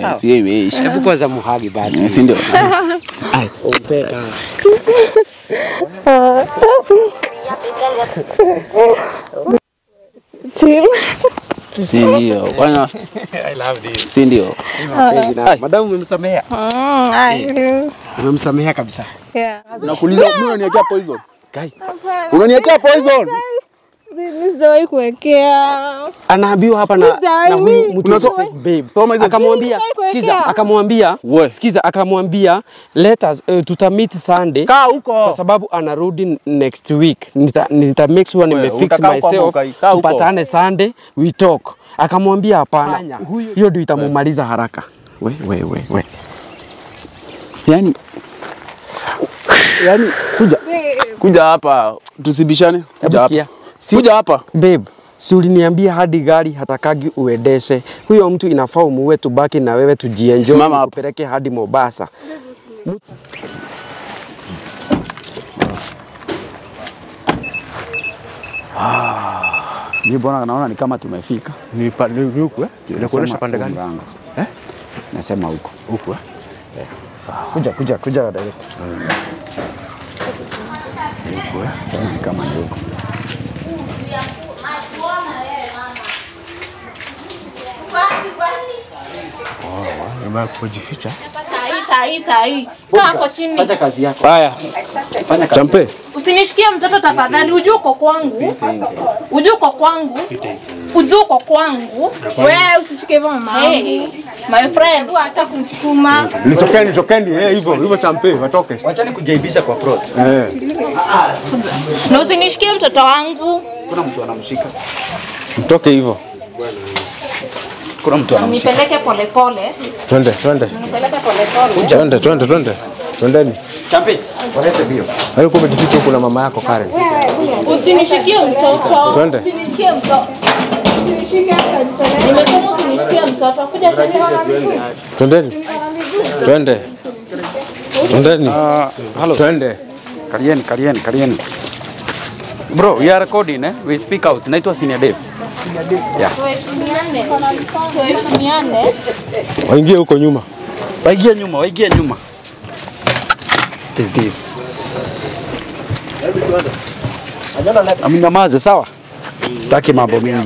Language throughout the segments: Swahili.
sawa. si imeisha. Hebu kwanza muhagi basi. Eh, Si ndio? Ai, umpe ah. Si ndio? Bwana, I love this. si ndio? Mapenzi na madamu umemsamehea. Mm, I Umemsamehea kabisa. do. Yeah. Nakuuliza mbona unaniwekea poison? Guy, Unaniwekea poison? Mimi sijawahi kuwekea. anaambiwa hapa na, Sasa na huyu mimi- mtu Unaso- Joseph babe. Soma hizo- Akamwambia, Nishawahi sikiza, kuwekea. akamwambia, We. sikiza, akamwambia let us uh, tutamit Sunday Kaa huko. kwa sababu anarudi nxt week. Nita, nita make sure nimefix utakaa huko ama myself ukai- kaa huko. tupatane Sunday we talk. Akamwambia hapana, hiyo ndio itamumaliza haraka. We, we, we, we. Yaani Yaani kuja kuja hapa tusibishane. Hebu Kuja sikia. hapa. Si- Kuja hapa. Babe, si uliniambia hadi gari hatakagi uendeshe. Huyo mtu inafaa umuue, tubaki na wewe tujienjoy, Simama hapo. kupeleke hadi Mombasa. Mimi bwana naona ni kama tumefika. Ni pa- ni- ni huku eh? Inakuonyesha Nasema pande gani? mlango. Eh? Nasema huko. Huku eh? Kuja, kuja, kuja direct. Sema ni kama ni huko. Umeenda kujificha. Sahi, sahi, sahi. Kaa hapo chini. Fanya kazi yako. Haya. Fanya kazi. Champe. Usinishikie mtoto tafadhali. Ujue uko kwangu. Ujue uko kwangu. Ujue uko kwangu. Wewe usishike hivyo mama. Hey, my friend. Acha kumsukuma. Nitokeni, nitokeni eh, hivyo hivyo champe, watoke. Wachani kujaibisha kwa plot. Eh. Na usinishikie mtoto wangu. Kuna mtu anamshika. Mtoke hivyo. Kuna mtu anamshika. Nipeleke polepole. Twende, twende. Nipeleke polepole. Twende, twende, twende. Twendeni. Champi, walete bio. Alikuwa umejificha huku na mama yako Karen. Usinishikie mtoto. Twende. Usinishikie mtoto. Nimesema usinishikie mtoto. Kuja twende. Twendeni. Twende. Twendeni. Hello. Twende. Karieni, karieni, karieni. Bro, we are recording eh? We speak out. Naitwa Senior Dave. Tuheshimiane. Tuheshimiane. Waingie huko nyuma. Waigie nyuma, waigie nyuma. What is this? Amnyamaze sawa? Taki mambo mingi.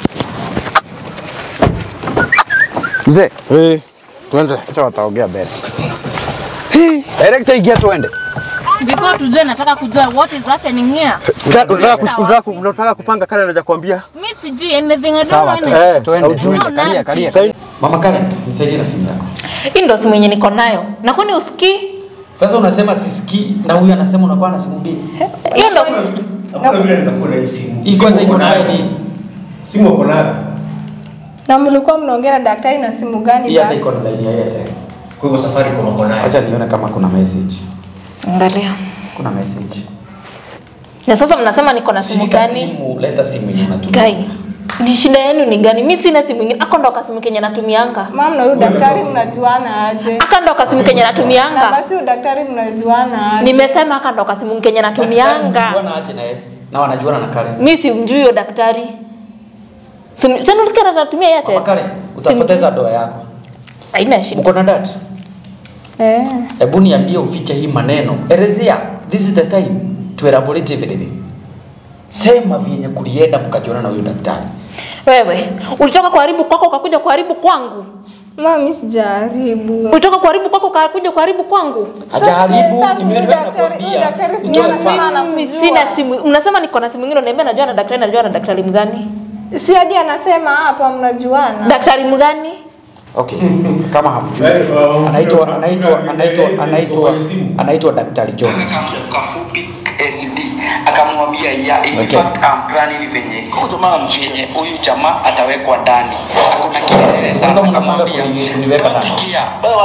Mzee, Eh, twende. acha wataongea mbele. Director ingia tuende. Before tujue nataka kujua what is happening here. Unataka ku- unataka ku- unataka kupanga Karen anaja kuambia. Mimi sijui anything. I don't Sawa, know tu- anything. Eh, tuende. haujui. tuende. Kalia, kalia. Sasa Mama Karen, nisaidie na simu yako. Hii ndo simu yenye niko nayo. Na kwani usikii? Sasa unasema sisikii na huyu anasema unakuwa na simu mbili. Hiyo ndo Hii kwanza iko na ID. Simu uko nayo. Na mlikuwa mnaongea na daktari na simu gani Hii hata basi? iko na line ya Airtel. Kwa hivyo safari kwa uko nayo. Acha nione kama kuna message. Angalia. Kuna message. Na sasa mnasema niko na simu Shika gani? simu, leta simu yenye unatumia. Gai. Ni shida yenu ni gani? Mimi sina simu ingine. Ako ndo kasimu kenye natumianga. Mama na huyu daktari mnajuana aje? Aka ndo kasimu kenye Na natumianga. basi huyu daktari mnajuana aje? Nimesema aka ndo kasimu kenye natumianga. Wanajuana aje na yeye? Na wanajuana na Karen. Mimi simjui huyo daktari. Simu- Sasa unasikia anatumia Mama Airtel? Karen, utapoteza doa yako. Haina shida. Uko na dad? Eh. Hebu niambie ufiche hii maneno. Elezea. This is the time to elaborate everything. Sema vyenye kulienda mkajiona na huyo daktari. Wewe, ulitoka kuharibu kwako ukakuja kuharibu kwangu. Mama mimi sijaribu. Ulitoka kuharibu kwako ukakuja kuharibu kwangu. Hajaharibu, Sasa nimeona huyu daktari- huyu nakwambia. daktari si Utoe anasema fact. ana- Mimi Nakujua. sina simu. Mnasema niko na simu nyingine, unaniambia najua na daktari, najua na daktari mgani? Si hadi anasema hapa mnajuana. Daktari mgani? Okay. Kama hamjui. Anaitwa anaitwa anaitwa anaitwa anaitwa Daktari John. kafupi SD akamwambia ya in Okay. fact I'm planning venye venye huyu jamaa atawekwa ndani hakuna kielele sana Kama unapanga akamwambia kuni- kuniweka ndani. tikia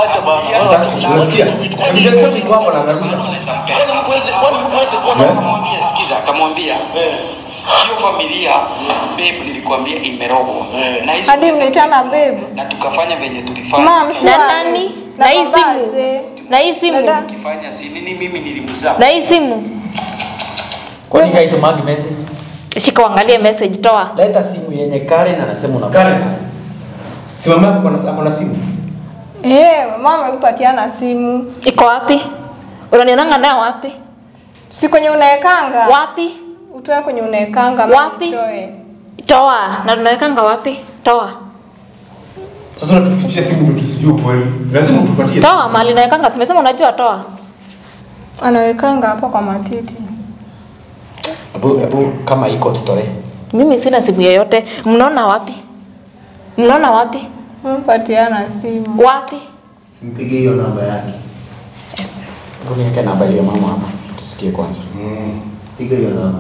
akamwambia sikiza akamwambia hiyo familia babe nilikwambia imerogwa na hizo Hadi pesa mnaitana babe. na tukafanya venye tulifanya Mama Sasa mshua. Na nani? Na hii simu? babaje? Na hii simu? Dada. tukifanya si nini mimi nilimzaa Na hii simu? Kwani haitumagi message? Shika uangalie message toa. Leta simu yenye Karen anasema una Karen. Si mama yako ana- ako na simu. Eh, mama amekupatiana simu. Iko wapi? Unanionanga nayo wapi? Si kwenye unaekanga. Wapi? Utoe kwenye unaekanga. mama Wapi? utoe. Toa. Na tunawekanga wapi? Toa. Sasa unatufichia simu ndio tusijue kweli. Lazima utupatie. Toa mahali nawekanga. Simesema unajua toa. Anawekanga hapo kwa matiti. Hebu hebu kama iko tutolee. Mimi sina simu yoyote. Mnaona wapi? Mnaona wapi? Amepatiana simu. Wapi? Simpige hiyo namba yake. Hebu niweke namba hiyo mama hapa. Tusikie kwanza. Piga hiyo namba.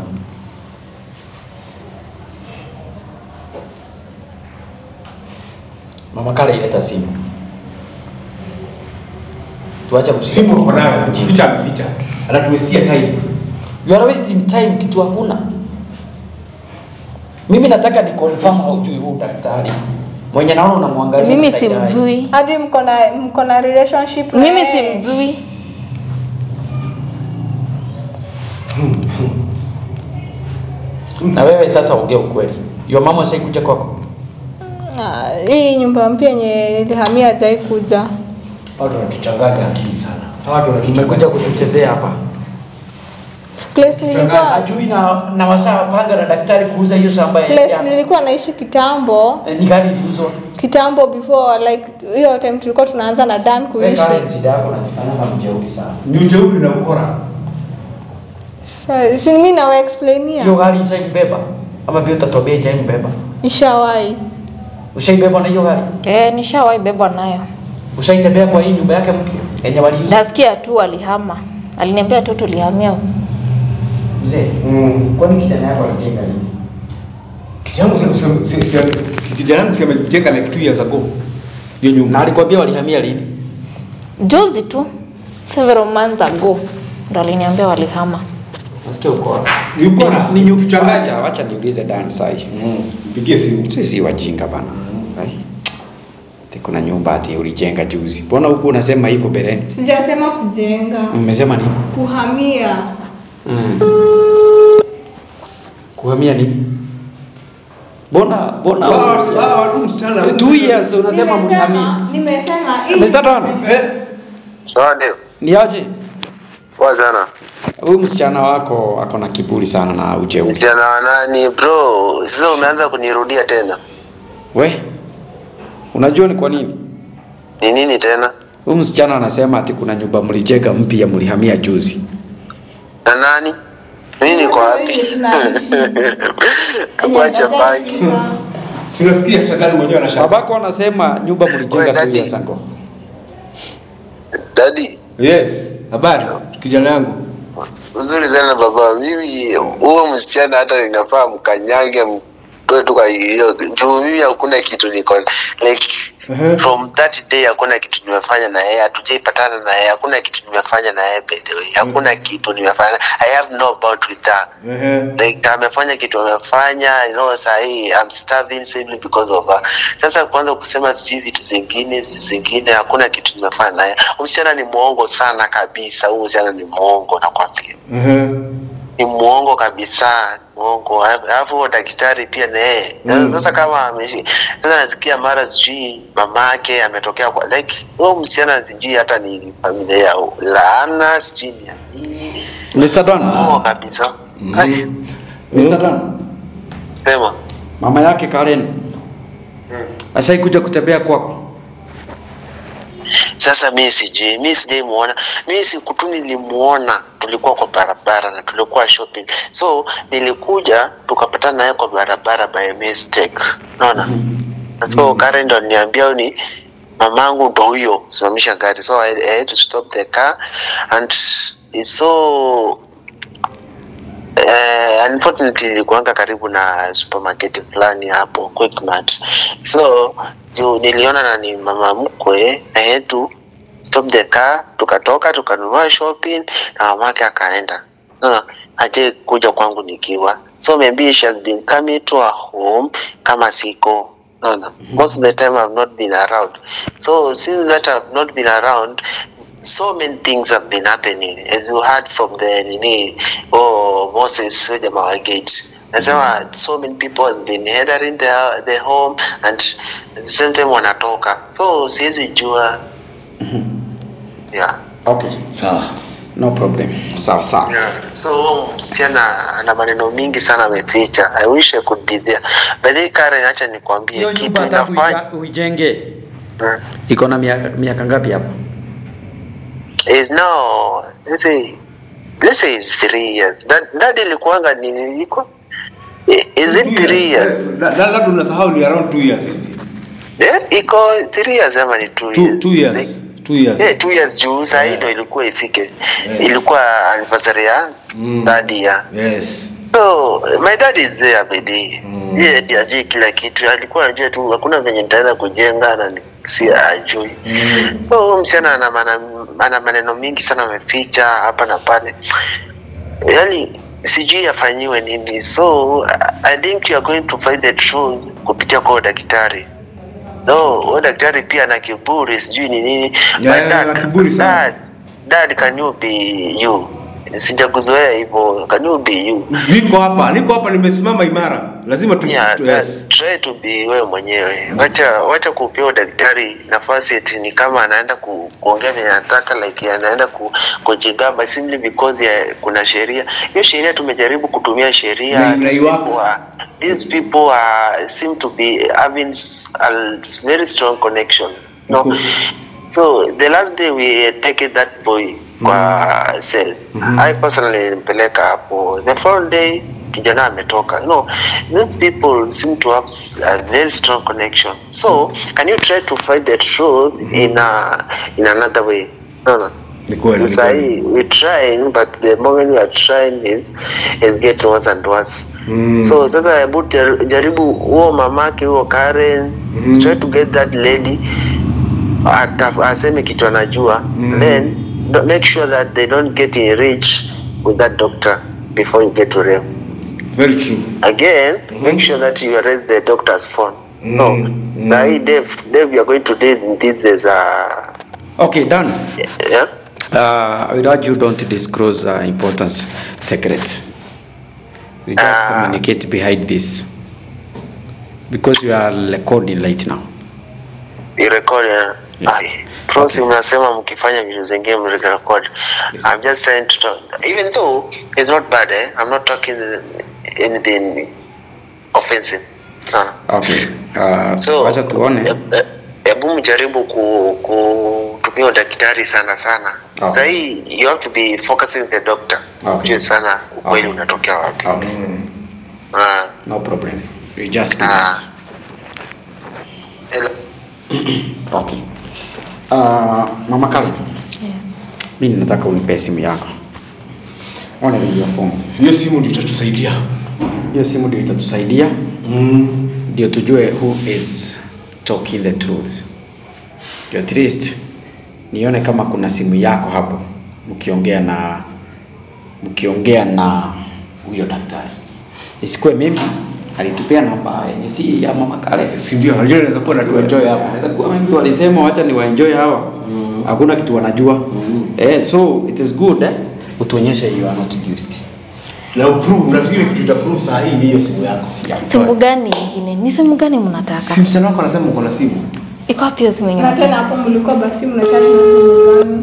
Mama Kale ileta simu. Tuache kusikia. Simu uko nayo, jificha ameficha. Anatuwestia time. You are wasting time kitu hakuna. Mimi nataka ni confirm haujui huu daktari. Mwenye naona unamwangalia Mimi side eye. simjui. Hadi mko na mko na relationship na Mimi yeye. simjui. Na wewe sasa ongea ukweli. Your mama ashaikuja kwako? Ah, Hii nyumba mpya yenye nilihamia hajai kuja. Watu wanatuchanganya akili sana. Hawa Watu Umekuja wanatuchanganya. kutuchezea hapa. Place nilikuwa Ajui na na washapanga na daktari kuuza hiyo shamba ya place ya- nilikuwa naishi kitambo. Eh, ni gani iliuzwa? Kitambo before like hiyo time tulikuwa tunaanza na Dan Wewe kuishi. Kale, shida yako unajifanya kama mjeuri sana. Ni ujeuri na ukora. Sasa si mimi nawa explainia. Hiyo gari ishaibeba ama pia utatuambia ijaibeba? Ishawahi. Ushaibeba na hiyo gari? Eh, nishawahi bebwa nayo. Ushaitembea kwa hii nyumba yake mpya yenye waliuza? Nasikia tu alihama. Aliniambia tu tulihamia. Mzee, Mm. kwani kijana yako alijenga nini? Kijana yangu si- si- si- si- kijana yangu si amejenga like two years ago. Hiyo Na nyumba. alikwambia walihamia lini? Juzi tu several months ago ndo aliniambia walihama. Nasikia uko wapi? Ni ukora. Ni nyuki Wacha wacha niulize Dan sai. Mpigie simu. Sisi wajinga bana. Ai. Ati kuna nyumba ati ulijenga juzi. Mbona huku unasema hivyo mbeleni? Sijasema kujenga. Mmesema nini? Kuhamia. Mm. Kuhamia nini? Mbona mbona Hawa- hawa watu msichana. two years unasema mlihamia? Nimesema hii- Mr. Don, Eh? Sawa ndio. Ni aje? Poa sana. Huyu msichana wako ako na kiburi sana na ujeuri. Msichana wa nani bro? Sasa umeanza kunirudia tena. We? Unajua ni kwa nini? Ni nini tena? Huyu msichana anasema ati kuna nyumba mlijenga mpya mlihamia juzi. Na nani? Mimi niko wapi? Wenye tunaishi. Yenye Wacha hajai bangi. fika. Si unasikia hata ndani mwenyewe anashaka. Babako anasema nyumba mlijenga Wewe, tu daddy. ya sango. Daddy, Yes. Habari kijana yangu. uzuri sana baba. Mimi huo msichana hata ninafaa mkanyage mtoe tu kwa hiyo. Juu mimi hakuna kitu niko like Uh-huh. from that day hakuna kitu nimefanya na yeye, hatujaipatana na yeye, hakuna kitu nimefanya na yeye by the way, hakuna kitu nimefanya. I have no about with her. Ehe. like amefanya kitu amefanya you know sahii I'm starving simply because of her. Sasa kwanza kusema sijui vitu zingine zingine, hakuna kitu nimefanya naye. Huyu Msichana ni mwongo sana kabisa, huyu msichana ni mwongo nakwambia, Ehe. ni mwongo kabisa, mwongo. Alafu huyo daktari pia na yeye Mm. sasa kama ameshi sasa nasikia mara sijui mamake ametokea kwa like huyo msichana sijui hata ni familia ya laana sijui ni ya nini, Mr. Don. mwongo kabisa. Ai, Mr. Don. sema Mama yake Karen. Ashai kuja kutembea kwako. Sasa mi sijui, mi sijaimuona, mi siku tu nilimuona, tulikuwa kwa barabara na tulikuwa shopping, so nilikuja tukapatana naye kwa barabara by mistake, unaona so Karen ndo aliniambia ni mamangu ndo huyo, simamisha gari, so I, I had to stop the car and it's so Uh, unfortunately ilikuanga karibu na supermarket fulani hapo Quickmart. So juu niliona na ni mama mkwe, I had to stop the car, tukatoka tukanunua shopping na mamake akaenda. No, aje kuja kwangu nikiwa. So maybe she has been coming to her home kama siko no, no. Most of the time I've not been around. So since that I've not been around, so many things have been happening as you heard from the nini oh Moses huyo jamaa wa gate nasema so many people has been entering the, the home and at the same time wanatoka so siwezi jua yeah. Okay, sawa. No problem. Sawa sawa. Yeah. So huyo msichana ana maneno mingi sana ameficha. I wish I could be there. But then Karen, acha nikwambie Hiyo kitu nyumba hata inafanya uija- uijenge Mm. iko na mia- miaka ngapi hapo? is now let's say let's say it's three years. That that ilikuanga nini iko? I- Is it three years? La- la- labda unasahau ni around two years hivi Eh, iko three years ama ni two two, years? two years two years Eh, two years juu saa hii ndo ilikuwa ifike. Ilikuwa anniversary ya Mm. third year. yes So my dad is there bedi. Mm. Yeye ndiye ajui kila kitu. Alikuwa anajua tu hakuna venye nitaenda kujenga na ni- si ajui. Mm. So huyu msichana ana mana- ana maneno mingi sana ameficha hapa na pale. Yaani sijui afanyiwe nini. So I think you are going to find the truth kupitia kwa huyo daktari. No, huyo daktari pia ana kiburi sijui ni nini. Yeah, My dad- ana kiburi sana. Dad, dad can you be you? Sijakuzoea hivyo. Can you be you? niko hapa niko hapa nimesimama imara lazima tu, Yeah, tu that- yes. try to be wewe mwenyewe. Wacha wacha kupea daktari nafasi eti ni kama anaenda ku, kuongea vile anataka like anaenda ku, kujigamba simply because ya, kuna sheria. Hiyo sheria tumejaribu kutumia sheria. Na- na These iwapo. people are, these people are, seem to be having s- a very strong connection. No. Iko- So the last day we take that boy kwa cell. I personally nilimpeleka hapo. The following day kijana ametoka. You know, these people seem to have s- a very strong connection. So, can you try to find the truth in a, in another way? No, no. Ni kweli, ni Sasa kweli. hii we trying but the moment we are trying is is getting worse and worse. Mm. So sasa hebu jar- jaribu huo mamake huo Karen Mhm. try to get that lady ata- aseme kitu anajua Mhm. then do- make sure that they don't get in reach with that doctor before you get to them very true again make sure that you arrest the doctor's phone no Mhm. Sahi, Dave, Dave you are going to do this as a Okay, done. yeah Uh, I would urge you don't disclose uh, important secret. We just Ah. communicate behind this because you are recording right now. irekodi Yeah. ai prosi mnasema mkifanya vitu zingine mrerekodi i'm just trying to talk even though it's not bad eh? i'm not talking anything offensive no. Okay. Uh, so wacha tuone. e- e- hebu mjaribu ku, kutumia daktari sana sana Okay. sahii you have to be focusing the doctor Okay. Jue sana ukweli Okay. unatokea wapi Okay. Ah, No problem. We just do Ah. that. hello. Okay. Uh, Mama Karen, Yes. mimi nataka unipe simu yako. Ona hiyo phone. hiyo simu ndio itatusaidia Hiyo simu ndio itatusaidia mm. ndio tujue who is talking the truth. Ndio at least nione kama kuna simu yako hapo mkiongea na mkiongea na huyo daktari. Isikuwe mimi alitupea namba yenye si ya Mama Karen. si ndio unajua inaweza kuwa na tuenjoy hapa Inaweza kuwa wengi walisema wacha ni waenjoy hawa. Hakuna kitu wanajua. Eh, so it is good eh? Utuonyeshe you are not guilty. na uprove na vile kitu ita prove saa hii ni hiyo simu yako Yeah. Simu gani ingine? Ni simu gani mnataka? si msichana wako anasema uko na simu Iko wapi hiyo simu Na yenyewe? tena hapo mlikuwa basi mnachati na simu gani?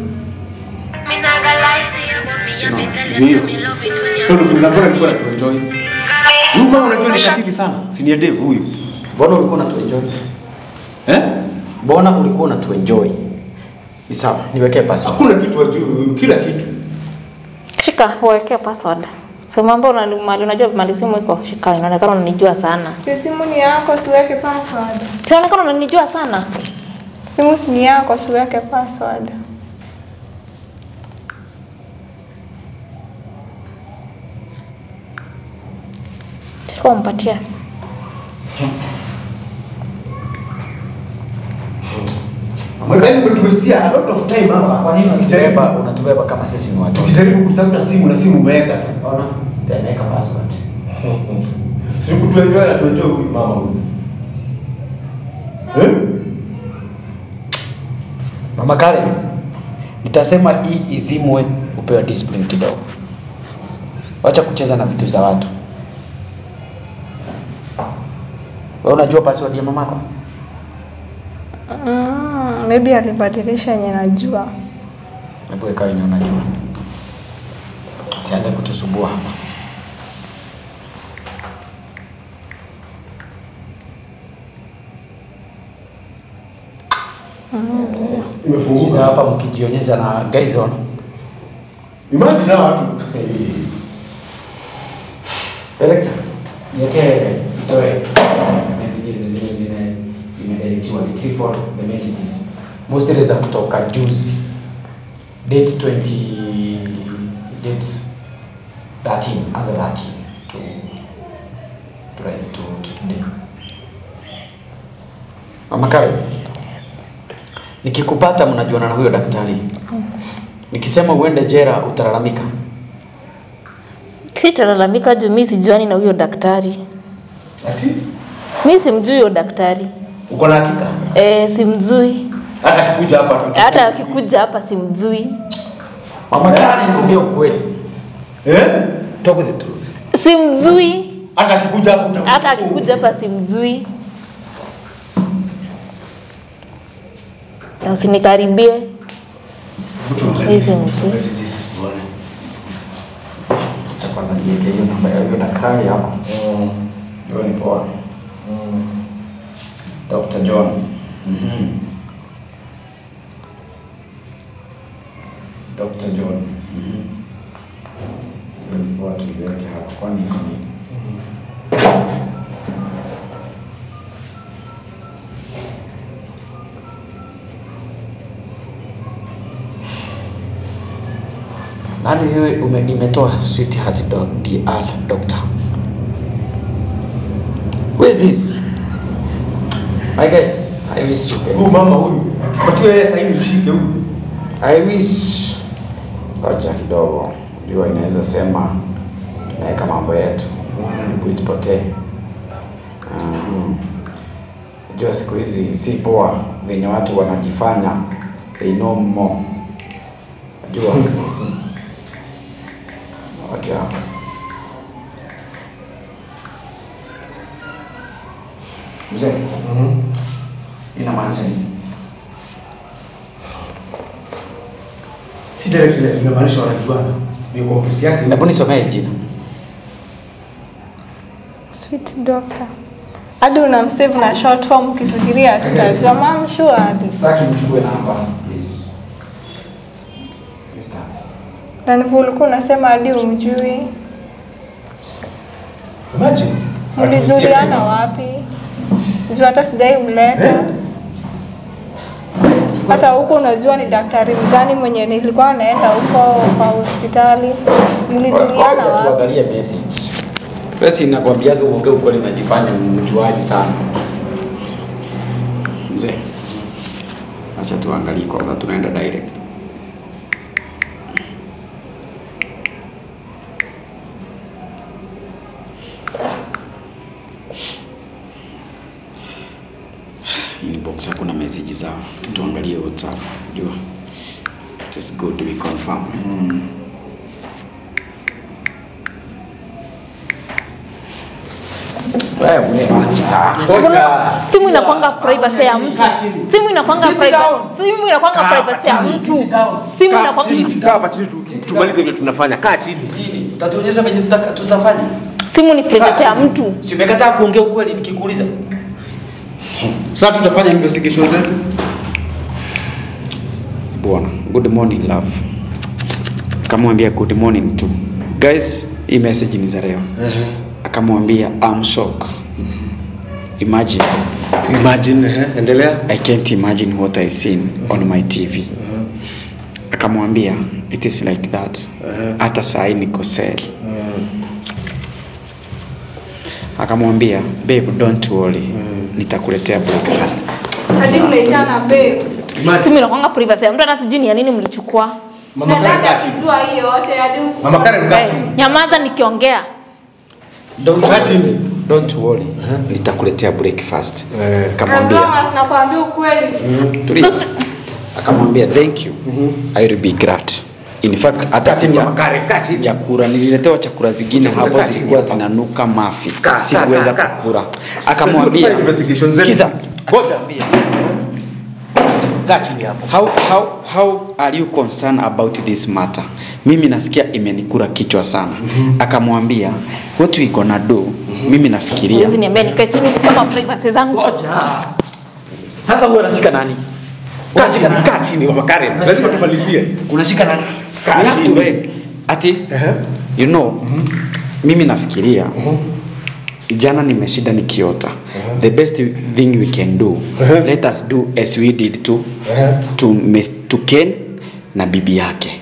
ndio hiyo so ndio mbona alikuwa anatuenjoy huyu mama unajua ni katili sana si ni Dave huyu Mbona ulikuwa unatuenjoy? eh Mbona ulikuwa unatuenjoy? Ni sawa, niwekee password. hakuna kitu wajui kila kitu Shika, uwekee password. So mambo unali- mali unajua mali simu iko, shika, inaonekana unanijua sana. Si simu ni yako, siweke password. Inaonekana unanijua sana. Simu si ni yako, siweke password. Shika umpatie. Mwekani umetuwestia a lot of time hapa. Kwa nini unatubeba unatubeba kama sisi ni watoto? Tukijaribu kutafuta simu na simu umeweka tu. Ona, nimeweka password. Si kutuenjoy na tuenjoy huyu mama huyu. Eh? Mama Karen, nitasema hii izimwe upewe discipline kidogo. Wacha kucheza na vitu za watu. Wewe unajua password ya mamako? Mm, maybe alibadilisha yenye najua. Hebu ikawa yenye unajua. Sianze kutusumbua hapa. Shida Imefunguka. hapa mkijionyesha na guys on. Imagine hao watu. Director, niwekee itoe messages zile zime zimedeletiwa retrieval the messages. Mostly za kutoka juzi. Date 20 date 13 as a 13 to to right to, to today. Mama Karen. Nikikupata mnajuana na huyo daktari. Nikisema uende jera utalalamika. Sitalalamika juu mi sijuani na huyo daktari. Ati? Mi simjui huyo daktari. Uko na hakika? E, simjui. Hata akikuja hapa tu. Hata akikuja hapa simjui. Mama Karen, niambie ukweli. Eh? Talk the truth. Simjui. Hata akikuja hapa uta- Hata akikuja hapa simjui. Na usinikaribie. Mtu angalia. Hizi mtu. Messages tuone. Cha kwanza niweke hiyo namba ya huyo daktari hapo. Hiyo ni poa. Dr. John. Mhm. Dr. John. Mhm. Hiyo ni poa tuiweke hapo kwani iko nini? Nani hiyo ume, imetoa sweetheart dog DR doctor? Who is this? I guess I wish you can Huyu see. mama huyu akipatiwa yeye sahihi mshike huyu. I wish ngoja kidogo, jua inaweza sema tunaweka mambo yetu mm. itupotee. Um, jua siku hizi si poa venye watu wanajifanya they know more. Jua ngoja mzee, inamaanisha nini? Si direct ile inamaanisha wanajuana. Ni kwa ofisi yake. Hebu nisomee jina. Sweet doctor. Hadi unamsave na short form ukifikiria tutajua mam sure hadi. Sitaki mchukue namba please. Yes, that's. Na ndivyo ulikuwa unasema hadi umjui. Imagine. Mlijuliana wapi? Juu hata sijai mleta. Hata huko unajua ni daktari mgani mwenye nilikuwa naenda huko kwa hospitali. Mlijuliana Ngoja wapi? Tuangalie message. Basi nakwambia uongee ukweli unajifanya mjuaji sana. Mzee. Acha tuangalie kwanza tunaenda direct. Inbox hakuna message zao. Tuangalie WhatsApp. Jua. Just go to be confirm. Wewe acha. Kuna simu inakwanga privacy ya mtu. Simu inakwanga privacy. Simu inakwanga privacy ya mtu. Simu inakwanga Kaa hapa chini tu- tumalize vile tunafanya. Kaa chini. Utatuonyesha venye tutaka- tutafanya. simu ni privacy ya mtu. Si umekataa kuongea ukweli nikikuuliza. Sasa tutafanya investigation zetu. Bwana, good morning love. Akamwambia good morning tu. Guys, hii message ni za leo. Akamwambia I'm shocked. Imagine Imagine, eh, endelea. I can't imagine what I seen on my TV. Akamwambia it is like that. Hata saa hii niko cell. Akamwambia babe don't worry. Nitakuletea breakfast. Hadi mnaitana babe. Simu inakwanga privacy ya mtu, hata sijui ni ya nini mlichukua. Mama Na Karen dada kaa chini. akijua hii yote hadi huku. Mama Karen kaa Eh, chini. nyamaza nikiongea. Don't Kaa worry. chini. Don't worry. Nitakuletea breakfast. Eh. As Akamwambia long as nakwambia ukweli. tulia. Akamwambia thank you. I will be glad. In fact hata Kaa chini, sija Mama Karen, kaa chini. sijakula, nililetewa chakula zingine Kaa hapo chini zilikuwa hapa. zinanuka mafi, Kaa, kaa, sikuweza kaa, kaa. kukula. Sasa Akamwambia tufanye investigation zetu. sikiza, Ngoja. kaa chini hapo. How, how, how are you concerned about this matter? Mimi nasikia imenikura kichwa sana. Akamwambia what we gonna do? Mimi nafikiria Huwezi niambia nikae chini kusema privacy zangu. Ngoja. Sasa wewe unashika nani? Kaa chini, kaa chini mama Karen. Lazima tumalizie. Unashika nani? we Kaa have to chini. wait. Ati Ehe. you know mimi nafikiria jana nimeshinda nikiota the best thing we can do let us do as we did to to, Miss- to Ken na bibi yake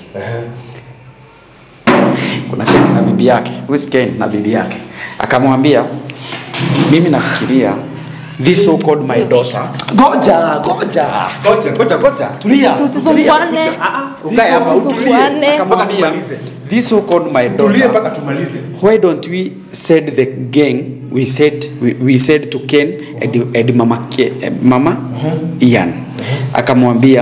kuna Ken na bibi yake who is Ken na bibi yake akamwambia mimi nafikiria this so called my daughter Ngoja, ngoja. Ngoja, ngoja, ngoja. Tulia. Tusisumbuane. Ukae hapa utulie. Tusisumbuane. Mpaka akamwambia tumalize. this so called my Tulie daughter mpaka tumalize. why don't we said the gang we said we, we said to Ken and, and mama, Ke, eh, mama Ian akamwambia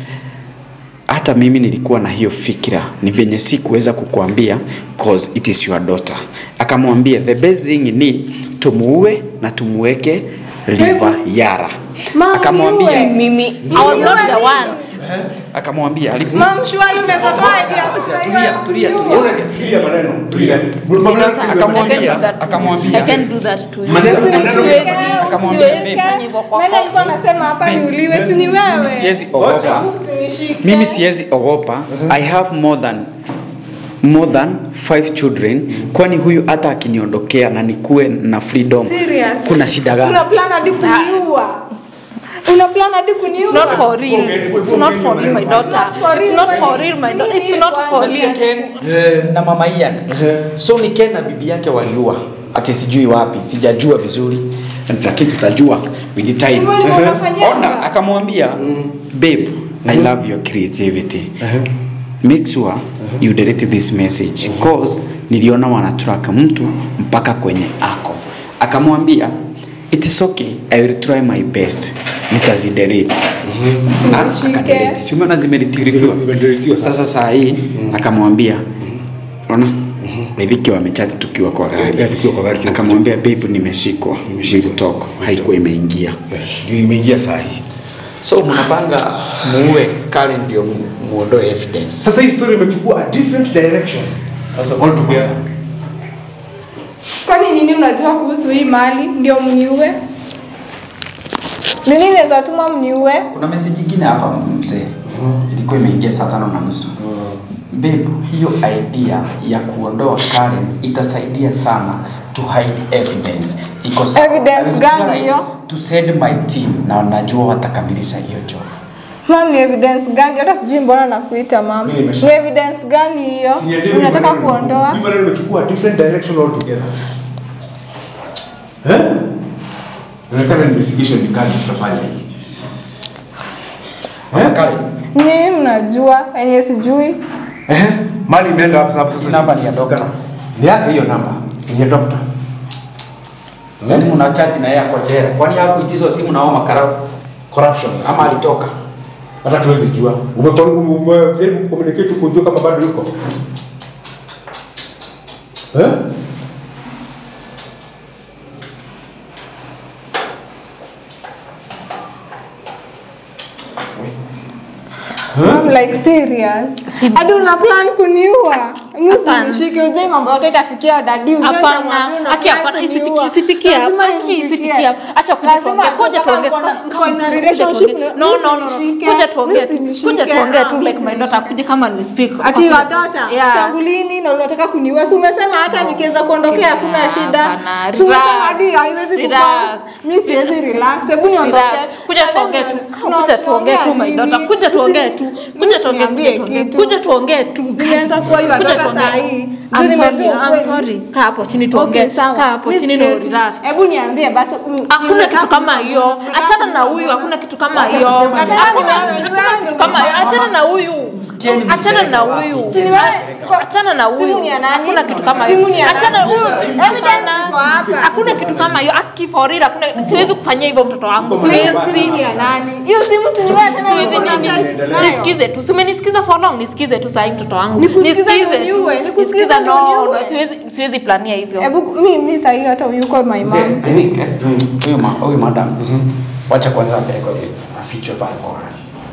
hata mimi nilikuwa na hiyo fikira ni venye si kuweza kukuambia cause it is your daughter akamwambia the best thing ni tumuue na tumuweke liver yara Mama, akamwambia niue. Mimi, I was not the one. akamwambia ali- Mam, shwari unaweza toa idea. tulia tulia tulia Unajisikilia maneno. Tulia. akamwambia I akamwambia can't do that to you. Maneno- Siwezi- maneno- siwezi- akamwambia, siwezi babe. fanya hivyo kwa Nani alikuwa anasema hapa niuliwe? Si ni wewe. siwezi ogopa Usinishike. mimi siwezi ogopa i have more than more than five children kwani huyu hata akiniondokea na nikuwe na freedom Serious? kuna shida gani Una plan hadi kuniua. Una plan hadi kuniua. It's not for real. It's not for real, my daughter. It's not for real, my daughter. It's not for Nasikia real. Ken na mama Ian so ni Ken na bibi yake waliua ati sijui wapi sijajua vizuri lakini tutajua with the time Hivyo ndivyo unafanyanga? ona akamwambia babe i love your creativity make sure you delete this message cause niliona wanatrack mtu mpaka kwenye ako akamwambia it is okay i will try my best nitazidelete Na akadelete. Si umeona zimedeletiwa Zimedeletiwa sasa. sasa saa hii akamwambia ona Ridhiki wamechati tukiwa kwa gari Eh, tukiwa kwa gari, tukiwa- akamwambia babe nimeshikwa we'll talk haikuwa imeingia Ndio imeingia saa hii. so mnapanga muue Karen ndio mu- muondoe evidence Sasa hii story imechukua a different direction. Sasa all together. Kwani nini unajua kuhusu hii mali ndio mniue? Nini naweza tuma mniue? kuna message nyingine hapa mzee ilikuwa imeingia saa tano na nusu babe hiyo idea ya kuondoa Karen itasaidia sana to hide evidence iko sawa. Evidence I will gani try hiyo? to send my team na najua watakamilisha hiyo job Mam, ni evidence gani? Hata sijui mbona nakuita mam. Mimi nimesha- Ni evidence gani hiyo? Sielewi Unataka maneno. kuondoa? Hii maneno imechukua a different direction altogether. Eh? Inaonekana investigation ni kali tutafanya hii. Eh? Karen Mimi mnajua yenye sijui. Eh? Mali imeenda hapo sasa sasa. namba ni ya doctor Ni yake hiyo namba. Si ni ya doctor. Yaani mna chat na yeye ako jela. Kwani hakuitizwa simu na hao makarau Corruption. ama alitoka? hata tuwezi jua. Umekuwa umejaribu kucommunicate kujua kama bado yuko. Eh? I'm like serious. Hadi una plan kuniua. Mimi usinishike ujue mambo yote itafikia dadi ujue Hapana, nitamwambia una aki plan hapana, kuniua. isifiki- isifikie hapo, Lazima aki inifikie. isifikie hapo. Acha kuja Lazima tuongee, kuja kama tuongee, mko na- kama- mko kama na kuja relationship, tuongee. mimi No, no, no, no. usinishike, Kuja tuongee tu, mimi usinishike. kuja tuongee tu Ah, like my daughter, kuja kama ni speak. Ati wa daughter, Yeah. tangu lini na unataka kuniua? Si umesema hata nikiweza kuondokea hakuna shida. Hapana, Si umesema relax, hadi haiwezi relax. kupass. Mimi siwezi relax. Hebu niondoke. Relax. Kuja tuongee tu. Tuna- Kuja tuongee tu my nini? daughter. Kuja tuongee tu. Kuja tuongee Usiniambie kuja tuongee. kitu. Kuja tuongee tu. Nilianza kuwa your Kuja daughter tuongee. saa hii. I'm Ndio sorry, nimejua I'm ukweli. sorry. Kaa hapo chini tuongee. Okay, sawa. Kaa hapo Mimi chini na siwezi. relax. Hebu niambie basi. mm, Hakuna you kitu have- kama hiyo. Achana na huyu, hakuna kitu kama hiyo. kusema ni Hakuna wewe, ni wewe hakuna kitu kama hiyo. Achana na huyu. Achana na huyu. Si ni wewe? Achana na huyu. Simu ni ya nani? Hakuna kitu kama Simu hiyo. ni ya nani? Achana huyu. Evidence Hapana. iko hapa. Hakuna kitu kama hiyo. Aki for real, hakuna siwezi kufanyia hivyo mtoto wangu. Simu Siwezi. ni ya nani? Hiyo simu si ni wewe tena Siwezi uko na nini? chat nayo. Nisikize tu. Si umenisikiza for long, nisikize tu sahi mtoto wangu. Nikusikize Nisikize ndio tu. niue, nikusikize Nisikiza ndio no, niue. no, siwezi siwezi plania hivyo. Hebu mimi mimi sasa hata yuko my Mzee, mom. I think eh, huyu ma- huyu madam wacha kwanza apelekwe afichwe pale kwa gari.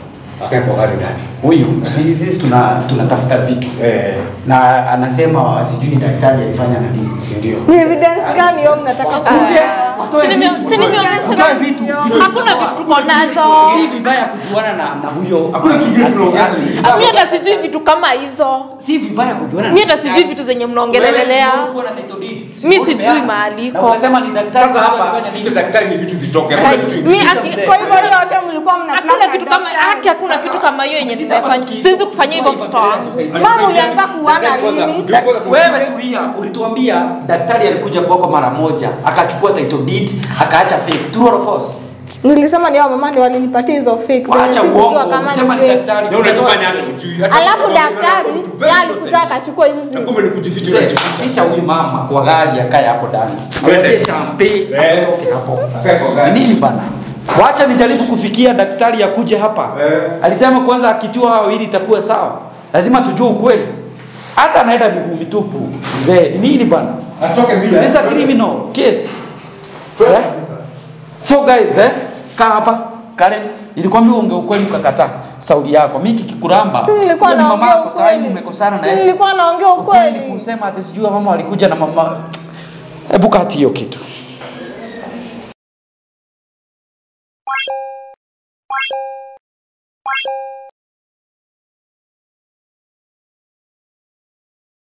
Akae kwa gari ndani. Huyu si- sisi tuna tunatafuta vitu. Eh. Na anasema sijui daktari alifanya na nini. Si ndio? Ni evidence gani hiyo mnataka kuja? Si nime- si nimeongeza Utoe vitu. hakuna vitu tuko nazo Si vibaya kujuana na na huyo. Hakuna kingine tunaongeza. mi hata sijui vitu kama hizo Si vibaya kujuana na mi hata sijui vitu zenye mnaongelelelea Ulikuwa na title deed. Mi Ulikuwa sijui umeana. mahali Na iko. Ukasema ni daktari Sasa hapa alifanya nini? hicho daktari ni vitu zitoke. Hakuna Like, vitu mi ingine. aki- Kwa hivyo hiyo yote mlikuwa mna hakuna plan kitu na kama daktari. haki hakuna kitu kama hiyo yenye nimefanya siwezi kufanyia hivyo mtoto wangu Mama ulianza kuana lini? Wewe tulia, ulituambia daktari alikuja kwako mara moja, akachukua title deed, akaacha fake. True or false? Nilisema ni hao mama ndio walinipatia hizo fake zenye Waacha sikujua uongo, kama sema ni ni fake. daktari. Ndio unajifanya hata ujui. Hata Alafu kama daktari unaona yeye very alikuja innocent. akachukua hizi Na zi- kumbe ni kujificha Mzee, unajificha. Ficha huyu mama kwa gari akae hapo ndani. Twende. Mwambie champe Eh. asitoke hapo. Akae kwa gari. Nini bana? Wacha nijaribu kufikia daktari akuje hapa. Eh. Alisema kwanza akitua hao ili itakuwa sawa. Lazima tujue ukweli. Hata anaenda miguu mitupu. Mzee, nini bana? Atoke bila. This is a criminal case. Eh? So guys, eh, kaa hapa. Karen, nilikwambia unge ukweli ukakataa sauli yako. Mimi kikikuramba. Si nilikuwa wewe ni naongea mamako, saa hii ukweli. mmekosana na Si yeye. nilikuwa naongea ukweli. Kusema ati sijui mama walikuja na mama. Hebu kati hiyo kitu.